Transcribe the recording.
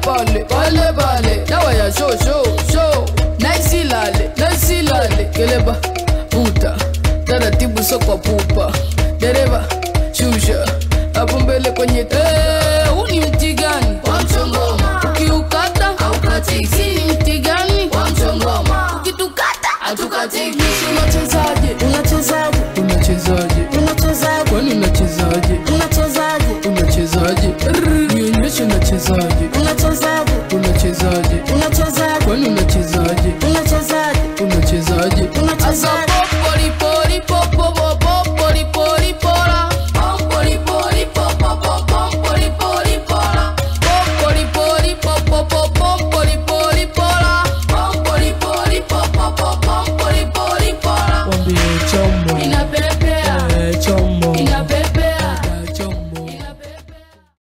pale pale pale dawa ya show show show naisilale naisilale keleba puta taratibu so kwa pupa dereva shusha hapo mbele kwenye Eh, huu ni mti gani Wa mchongoma. ukiukata Haukatiki. si ni mti gani Wa mchongoma. ukitukata Hatukatiki. unachezaje unachezaje unachezaje